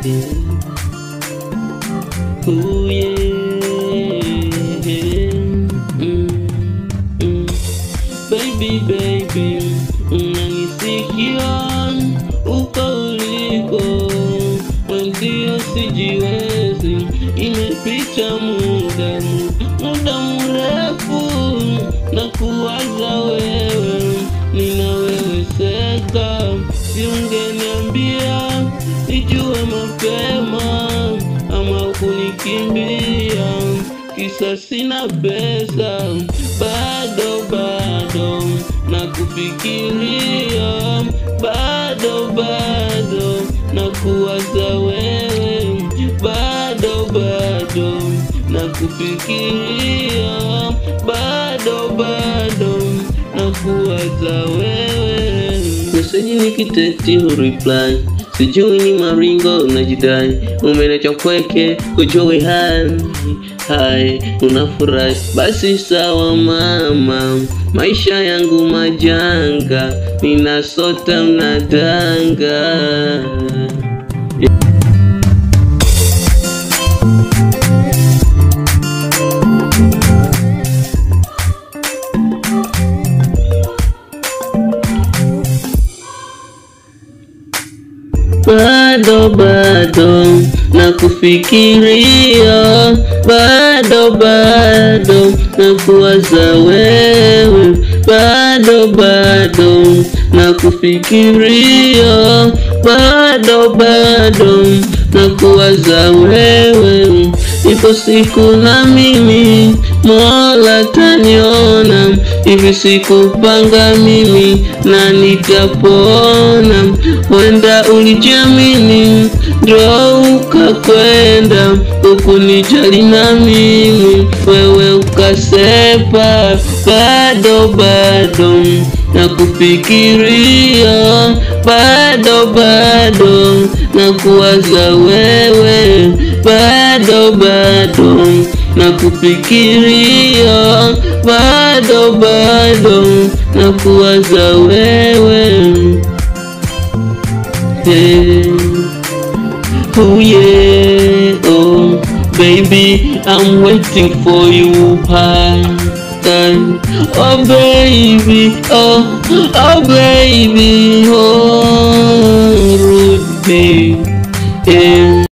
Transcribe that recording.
Oh yeah. Mm, mm. Baby, baby, unanisikia uko uliko, mwenzio sijiwezi, imepita muda muda mrefu na kuwaza wewe, nina wewe seka, siungeniambia nijue mapema ama kunikimbia kisa sina pesa, bado bado na kufikiria, bado bado na kuwaza wewe, bado bado na kufikiria, bado bado na kuwaza wewe. Meseji nikiteti reply sijui ni maringo unajidai, umeniacha kweke kujui hai hai, unafurahi basi sawa mama, maisha yangu majanga, ninasota mnadanga bado bado na kufikiria, bado bado na kuwaza wewe, bado bado na kufikiria, bado bado na kuwaza wewe. Ipo siku na mimi Mola taniona, hivi sikupanga mimi na nitapona. Wenda ulijamini ndo ukakwenda, ukunijali na mimi wewe ukasepa, bado bado na kufikiria, bado bado na kuwaza wewe, bado bado na kufikiria, bado bado na kuwaza wewe. Hey. Oh yeah, oh baby, I'm waiting for you, hi. Oh baby, oh, oh baby, oh Rudy, yeah.